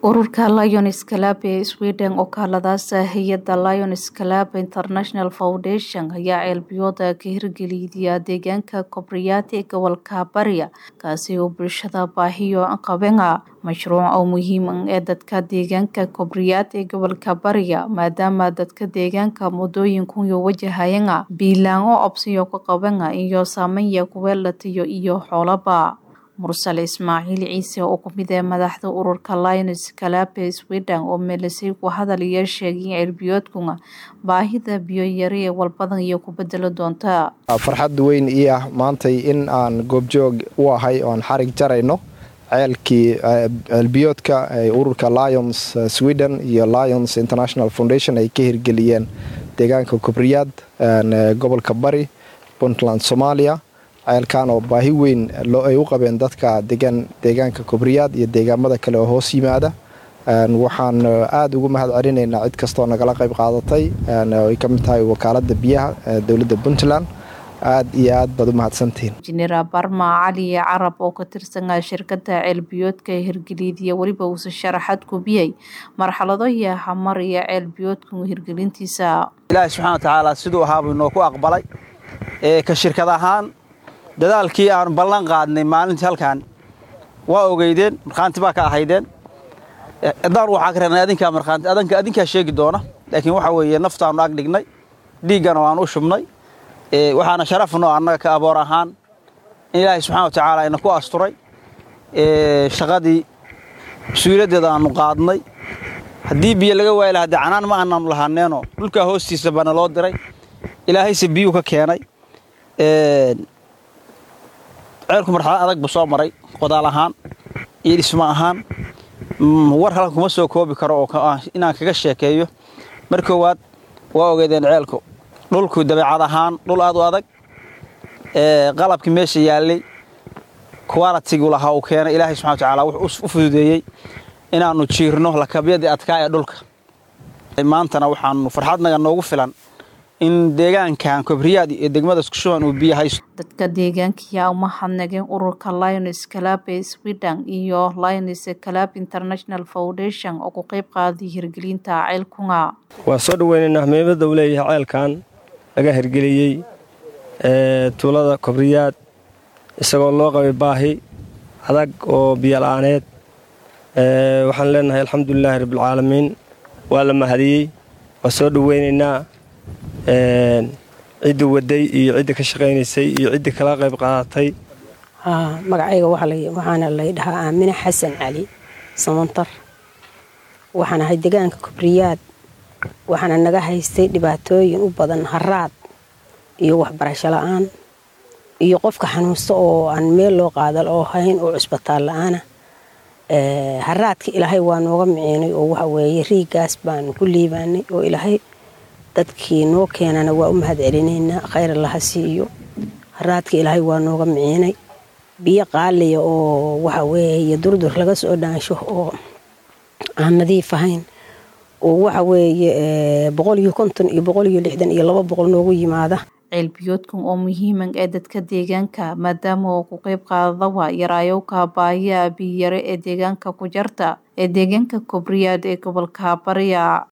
ururka lions club ee sweden oo kaaladaasa hay-adda lions club international foundation ayaa ceelbiyooda ka hirgeliyay deegaanka kobriyaad ee gobolka bariya kaasi oo bulshada baahiyo qabenga mashruuc oo muhiim ee dadka deegaanka kobriyaad ee gobolka bariya maadaama dadka deegaanka muddooyinkuyo wajahayanga biilaango obsiyo ka qabanga iyo saameya kuweelatiyo iyo xoolaba mursal ismaaciil ciise oo kumid ee madaxda ururka lions club ee sweden oo meelisay ku hadal iyo sheegay in ceelbiyoodkuna baahida biyo yari ee walbadan iyo ku bedelo doonta farxad weyn ii ah maantay in aan goobjoog u ahay oan xarig jarayno ceelkii ceelbiyoodka ee ururka lions sweden iyo lions international foundation ay ka hirgeliyeen deegaanka kobriyaad gobolka bari puntland soomaaliya ceelkan oo baahi weyn ay u qabeen dadka degan deegaanka kobriyaad iyo deegaamada kale oo hoos yimaada waxaan aada ugu mahad celinaynaa cid kastoo nagala qayb qaadatay ay ka mid tahay wakaalada biyaha dowladda puntland aad iyo aad baad u mahadsantihiin injineer barma cali carab oo ka tirsanaa shirkada ceelbiyoodka hirgeliyadiya weliba uuse sharaxad kubiyey marxalado iyo hamar iyo ceelbiyoodka hirgelintiisa ilaahi subxana wa tacaala siduu ahaabuu inoo ku aqbalay ka shirkad ahaan dadaalkii aanu ballan qaadnay maalintii halkan waa ogeydeen markhaanti baa ka ahaydeen haddaan waxaa ka reebnay adinkaa markhaanti adanka adinkaa sheegi doona laakiin waxa weeye naftaanu ag dhignay dhiiggana waanu u shubnay waxaana sharafno annaga ka aboor ahaan in ilaahay subxana wa tacaala ina ku asturay shaqadii mas-uuliyaddeeda aanu qaadnay haddii biyo laga waayi lahaa dee canaan ma aanaanu lahaaneenoo dhulkaa hoostiisa baana loo diray ilaahayse biyuu ka keenay ceelku marxalad adag buu soo maray qodaal ahaan iyo dhismo ahaan war halkan kuma soo koobi karo oo inaan kaga sheekeeyo mar koowaad waa ogeedeen ceelku dhulku dabeecad ahaan dhul aad u adag qalabkii meesha yaallay qualitigu lahaa uu keenay ilaahay subxana wa tacaala wuxuu u fududeeyey inaannu jiirno lakabyadii adkaa ee dhulka maantana waxaanu farxadnaga noogu filan in deegaankan kobriyaad iyo degmada iskushuban uu biyo haysto dadka deegaankiyaa uma hadnageen ururka lions club ee sweden iyo lions club international foundation oo ku qayb qaaday hirgelinta ceelkunga waa soo dhaweynaynaa muhiimadda uu leeyahay ceelkan laga hirgeliyey tuulada kobriyaad isagoo loo qabay baahi adag oo biyo la-aaneed waxaan leenahay alxamdulilaahi rabbilcaalamiin waa la mahadiyey waa soo dhaweynaynaa cidda waday iyo cidda ka shaqaynaysay iyo cidda kala qayb qaadatay magacayga waxaana lay dhahaa aamine xasan cali samantar waxaan ahay degaanka kobriyaad waxaana naga haystay dhibaatooyin u badan haraad iyo waxbarasho la-aan iyo qofka xanuunsta oo aan meel loo qaadal oo hayn oo cusbitaal la-aana haraadka ilaahay waa nooga miciinay oo waxa weeye riigaas baanu ku liibaanay oo ilaahay dadkii noo keenana waa u mahad celinaynaa khayr allaha siiyo haraadka ilaahay waa nooga miciinay biyo qaaliya oo waxa weeye durdur laga soo dhaansho oo aan nadiif ahayn oo waxa weeye boqol iyo konton iyo boqol iyo lixdan iyo laba boqol noogu yimaada ceelbiyoodkan oo muhiiman ee dadka deegaanka maadaama oo ku qayb qaadadawa yaraayowka baahiya biyare ee deegaanka ku jarta ee deegaanka kobriyaad ee gobolka bariya